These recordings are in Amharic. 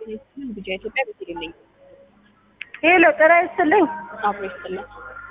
ልጅ ኢትዮጵያ ቤተልሔም ነኝ። ሄሎ ጤና ይስጥልኝ። አብሮ ይስጥልን።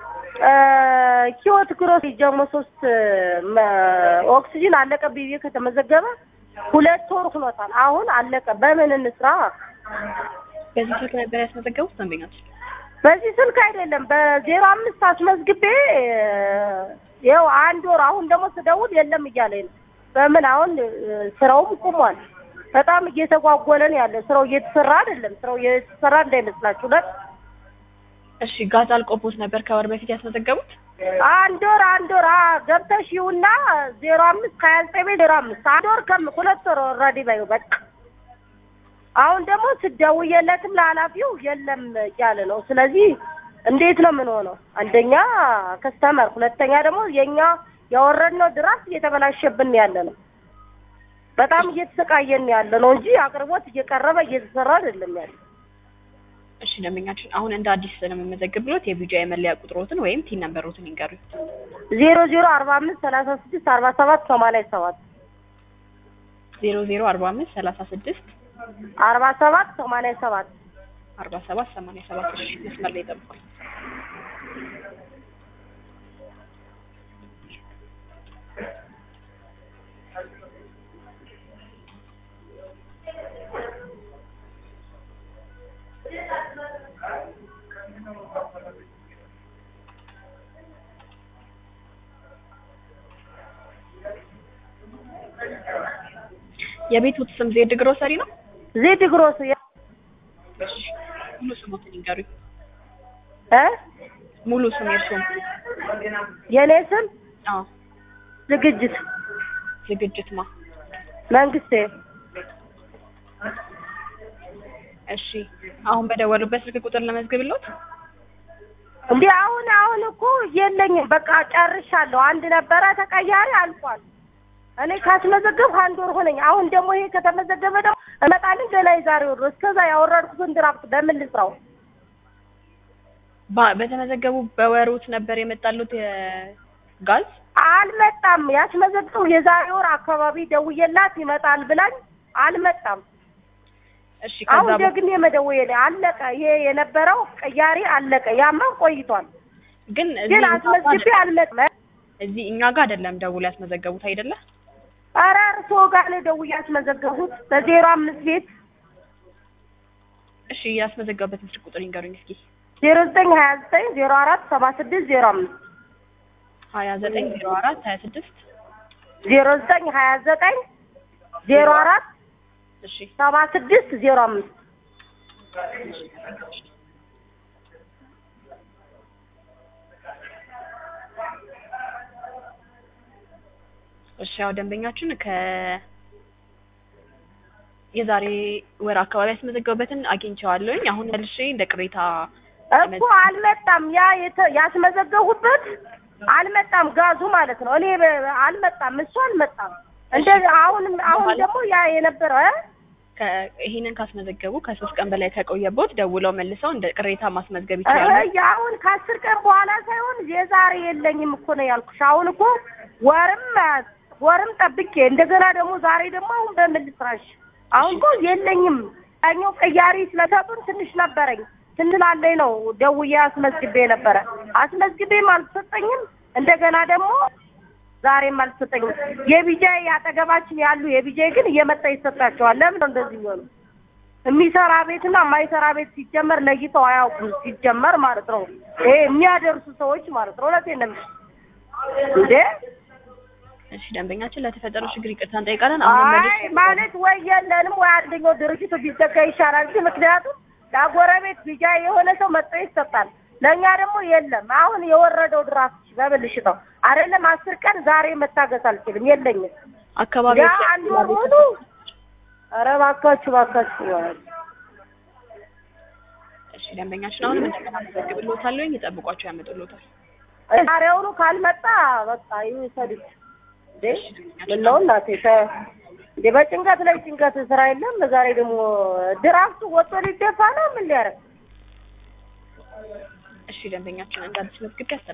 ህይወት ግሮስ ጀሞ ሶስት ኦክሲጅን አለቀ ብዬ ከተመዘገበ ሁለት ወር ሆኖታል። አሁን አለቀ። በምን እንስራ? በዚህ ስልክ ነበር ያስመዘገቡት ደንበኛች? በዚህ ስልክ አይደለም በዜሮ አምስት አስመዝግቤ ይኸው አንድ ወር አሁን ደግሞ ስደውል የለም እያለኝ ነው። በምን አሁን ስራውም ቁሟል። በጣም እየተጓጎለ ነው ያለ። ስራው እየተሰራ አይደለም። ስራው እየተሰራ እንዳይመስላችሁ ለት እሺ ጋዝ አልቆቦት ነበር ከወር በፊት ያስመዘገቡት? አንድ ወር አንድ ወር አ ገብተሽ ይውና ዜሮ አምስት ከሀያ ዘጠኝ ቤት ዜሮ አምስት አንድ ወር ከም ሁለት ወር ኦልሬዲ በይው በቃ አሁን ደግሞ ስደውየለትም ለኃላፊው የለም እያለ ነው። ስለዚህ እንዴት ነው ምን ሆነው? አንደኛ ከስተመር፣ ሁለተኛ ደግሞ የኛ ያወረድነው ድራስ እየተበላሸብን ያለ ነው። በጣም እየተሰቃየን ያለ ነው እንጂ አቅርቦት እየቀረበ እየተሰራ አይደለም ያለ። እሺ ደንበኛችን አሁን እንደ አዲስ ስለመመዘግብሎት የቢጂአይ መለያ ቁጥሮትን ወይም ቲን ነምበሮትን ይንገሩኝ። ዜሮ ዜሮ አርባ አምስት ሰላሳ ስድስት አርባ ሰባት ሰማንያ ሰባት ዜሮ ዜሮ አርባ አምስት ሰላሳ ስድስት አርባ ሰባት ሰማንያ ሰባት አርባ ሰባት ሰማንያ ሰባት እሺ መስመር ላይ ጠብቋል። የቤቱት ስም ዜድ ግሮሰሪ ነው? ዜድ ግሮስ እሺ ሙሉ ስሞትን ይንገሩኝ። እ ሙሉ ስም የእርስዎም? የኔ ስም አዎ ዝግጅት ዝግጅት ማ መንግስቴ እሺ አሁን በደወሉበት ስልክ ቁጥር ለመዝግብሎት? እንዴ አሁን አሁን እኮ የለኝም። በቃ ጨርሻለሁ። አንድ ነበረ ተቀያሪ አልቋል። እኔ ካስመዘገብኩ አንድ ወር ሆነኝ። አሁን ደግሞ ይሄ ከተመዘገበ ደግሞ እመጣልኝ ገና የዛሬ ወር ነው። እስከዛ ያወረድኩትን ድራፍት በምን ልስራው? ባ- በተመዘገቡ በወሩት ነበር የመጣሉት የጋዝ አልመጣም። ያስመዘግቡ የዛሬ ወር አካባቢ ደውዬላት ይመጣል ብላኝ አልመጣም። እሺ ከዛ አሁን በ- ደግሜ መደወዬ ላይ አለቀ። ይሄ የነበረው ቅያሪ አለቀ። ያማ ቆይቷል፣ ግን እዚህ ግን እኛ ጋር አስመዝግቤ አይደለም- አልመጣም። እዚህ እኛ ጋር አይደለም ደውል ያስመዘገቡት አይደለ? ኧረ እርስዎ ጋር ነው ደውዬ ያስመዘገቡት በዜሮ አምስት ቤት እሺ ያስመዘገቡበትን ስልክ ቁጥር ይንገሩኝ እስኪ። ዜሮ ዘጠኝ ሀያ ዘጠኝ ዜሮ አራት ሰባ ስድስት ዜሮ አምስት ሀያ ዘጠኝ ዜሮ አራት ሀያ ስድስት ዜሮ ዘጠኝ ሀያ ዘጠኝ ዜሮ አራት እሺ ሰባ ስድስት ዜሮ አምስት እሺ ያው ደንበኛችን ከ የዛሬ ወር አካባቢ ያስመዘገቡበትን አግኝቼዋለሁኝ። አሁን መልሼ እንደ ቅሬታ እኮ አልመጣም። ያ የተ- ያስመዘገቡበት አልመጣም፣ ጋዙ ማለት ነው። እኔ በ- አልመጣም፣ እሱ አልመጣም። እንደ አሁን አሁን ደግሞ ያ የነበረ እ? ከ- ይሄንን ካስመዘገቡ ከሶስት ቀን በላይ ከቆየቦት ደውለው መልሰው እንደ ቅሬታ ማስመዝገብ እ- ይችላሉ። አሁን ከአስር ቀን በኋላ ሳይሆን የዛሬ የለኝም እኮ ነው ያልኩሽ። አሁን እኮ ወርም ወርም ጠብቄ እንደገና ደግሞ ዛሬ ደግሞ አሁን በምን ልስራሽ? አሁን እኮ የለኝም። ያኛው ቅያሪ ስለሰጡን ትንሽ ነበረኝ ትንሽ ላለኝ ነው ደውዬ አስመዝግቤ ነበረ። አስመዝግቤም አልተሰጠኝም። እንደገና ደግሞ ዛሬም አልተሰጠኝም። የቢጃይ አጠገባችን ያሉ የቢጃይ ግን እየመጣ ይሰጣቸዋል። ለምን ነው እንደዚህ የሚሆኑ? የሚሰራ ቤትና የማይሰራ ቤት ሲጀመር ለይተው አያውቁም። ሲጀመር ማለት ነው ይሄ የሚያደርሱ ሰዎች ማለት ነው። እውነቴን ነው የምልሽ እንዴ እሺ ደንበኛችን ለተፈጠረው ችግር ይቅርታ እንጠይቃለን። አሁን አይ መልሼ ማለት ወይ የለንም ወይ አንደኛው ድርጅቱ ቢዘጋ ይሻላል እንጂ ምክንያቱም ለጎረቤት ቢጃ የሆነ ሰው መጥቶ ይሰጣል። ለእኛ ደግሞ የለም። አሁን የወረደው ድራፍት በብልሽ ነው አይደለም። አስር ቀን ዛሬ መታገስ አልችልም፣ የለኝም። ያ አካባቢዎች አንድ ወር ሙሉ ኧረ እባካችሁ እባካችሁ እሺ ደንበኛችን አሁንም እንደገና መዘግብሎታለሁ። ይጠብቋቸው ያመጡሎታል። ዛሬውኑ ካልመጣ በቃ ይውሰዱት። እንዴ ምነው እናቴ ተ- እንዴ በጭንቀት ላይ ጭንቀት ስራ የለም። ዛሬ ደግሞ ድራፍቱ ወጥቶ ሊደፋ ነው ምን ሊያደርግ እሺ ደንበኛችን እንዳዲስ መዝግብ